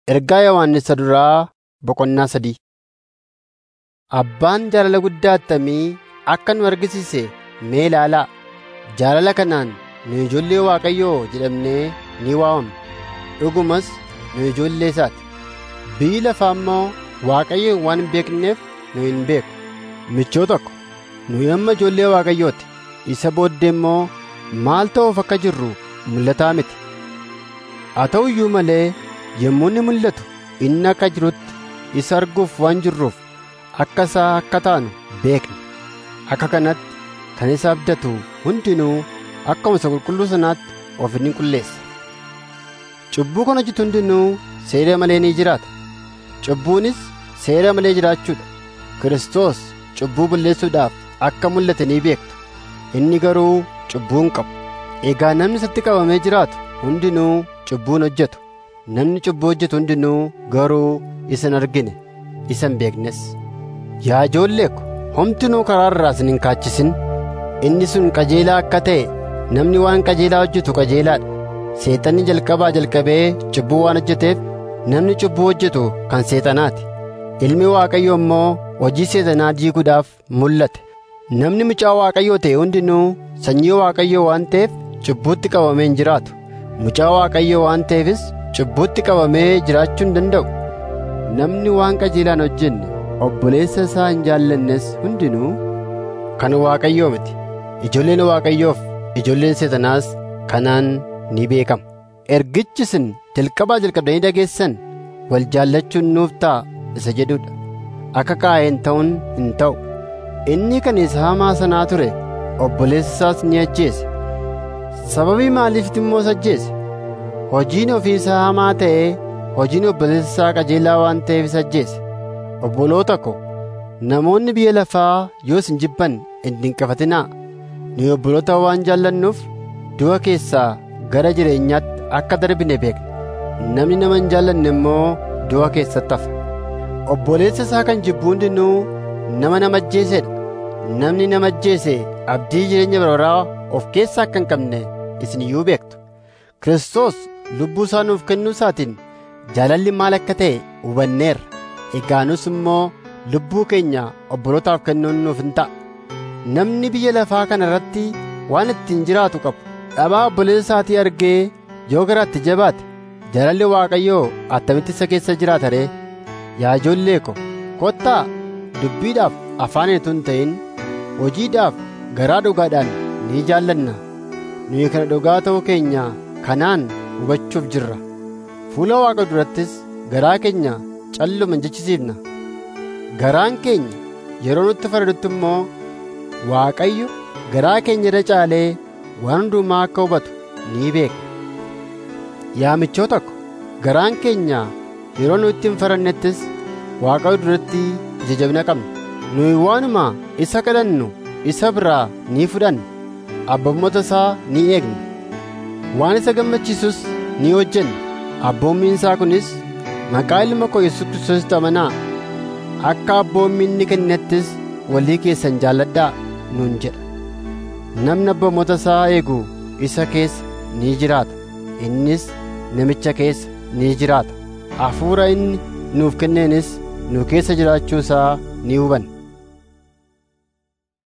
Ergaa Yohannis duraa boqonnaa sadii. Abbaan jaalala guddaa attamii akka nu argisiise mee ilaalaa. Jaalala kanaan nu ijoollee Waaqayyoo jedhamnee ni waamamna. Dhugumas nu ijoollee isaati. Biyyi lafaa immoo Waaqayyoon waan hin beekneef nu hin beeku. Michoo tokko nuyi amma ijoollee Waaqayyooti. Isa booddee immoo maal ta'uuf akka jirru mul'ataa miti. Haa ta'u iyyuu malee yommuu inni mul'atu inni akka jirutti isa arguuf waan jirruuf akka isaa akka taanu beekna. Akka kanatti kan isa abdatu hundinuu akkuma isa qulqulluu sanaatti of ni qulleessa. Cubbuu kan hojjetu hundinuu seera malee ni jiraata. Cubbuunis seera malee jiraachuudha. Kiristoos cubbuu balleessuudhaaf akka mul'ate ni beektu. Inni garuu cubbuu hin qabu. Egaa namni isatti qabamee jiraatu hundinuu cubbuu hin hojjetu. Namni cubbuu hojjetu hundinuu garuu isa hin argine, isa hin beeknes. Yaa ijoollee ko, homtinuu karaa irraa isin hin kaachisin. Inni sun qajeelaa akka ta'e namni waan qajeelaa hojjetu qajeelaadha. Seexanni jalqabaa jalqabee cubbuu waan hojjeteef namni cubbuu hojjetu kan seexanaati. Ilmi Waaqayyoo immoo hojii seexanaa diiguudhaaf mul'ate. Namni mucaa Waaqayyoo ta'e hundinuu sanyii Waaqayyoo waan ta'eef cubbuutti qabamee hin jiraatu. Mucaa Waaqayyoo waan ta'eefis cubbuutti qabamee jiraachuu hin danda'u. Namni waan qajeelaa hin hojjenne obboleessa isaa hin jaallannes hundinuu kan Waaqayyoo miti. Ijoolleen Waaqayyoof ijoolleen seexanaas kanaan ni beekama. Ergichi isin jalqabaa jalqabdanii dhageessan wal jaallachuun nuuf ta'a isa jedhudha. Akka Qaayeen ta'uun hin ta'u. Inni kan isa hamaa sanaa ture obboleessa isaas ni ajjeese. Sababii maaliifti immoo isa ajjeese? Hojiin ofii isaa hamaa ta'ee hojiin obboleessa isaa qajeelaa waan ta'eef isa ajjeese. Obboloota ko, namoonni biyya lafaa yoo isin jibban hin dinqifatinaa. Nu obboloota waan jaallannuuf du'a keessaa gara jireenyaatti akka darbine beekna. Namni nama hin jaallanne immoo du'a keessatti hafa. Obboleessa isaa kan jibbu hundinuu nama nama ajjeesedha. Namni nama ajjeese abdii jireenya barbaraa of keessaa akka hin qabne isin iyyuu beektu. Kiristoos lubbuu isaa nuuf kennuu isaatiin jaalalli maal akka ta'e hubanneerra. Egaa nus immoo lubbuu keenya obbolootaaf kennuun nuuf hin ta'a. Namni biyya lafaa kana irratti waan ittiin jiraatu qabu. Dhabaa obboleessa isaatii argee yoo garaatti jabaate jaalalli Waaqayyoo attamitti isa keessa jiraata ree? Yaa ijoollee ko, kottaa dubbiidhaaf afaan utuu hin ta'in hojiidhaaf garaa dhugaadhaan ni jaallanna. Nuyi kana dhugaa ta'uu keenya kanaan hubachuuf jirra. Fuula Waaqa durattis garaa keenya calluma hin jechisiifna. Garaan keenya yeroo nutti faradutti immoo Waaqayyo garaa keenya irra caalee waan hundumaa akka hubatu ni beekna. Yaa michoota ko, garaan keenya yeroo nu itti hin farannettis Waaqayyo duratti ija jabina qabna. Nuyi waanuma isa kadhannu isa biraa ni fudhanna. Abboommota isaa ni eegna. Waan isa gammachiisus ni hojjenna. Abboommiin isaa kunis maqaa ilma koo Yesuus Kiristoositti amanaa. Akka abboommii inni kennettis walii keessan jaalladhaa nuun jedha. Namni abboommota isaa eegu isa keessa ni jiraata. Innis namicha keessa ni jiraata. Hafuura inni nuuf kenneenis nu keessa jiraachuu isaa ni hubanna.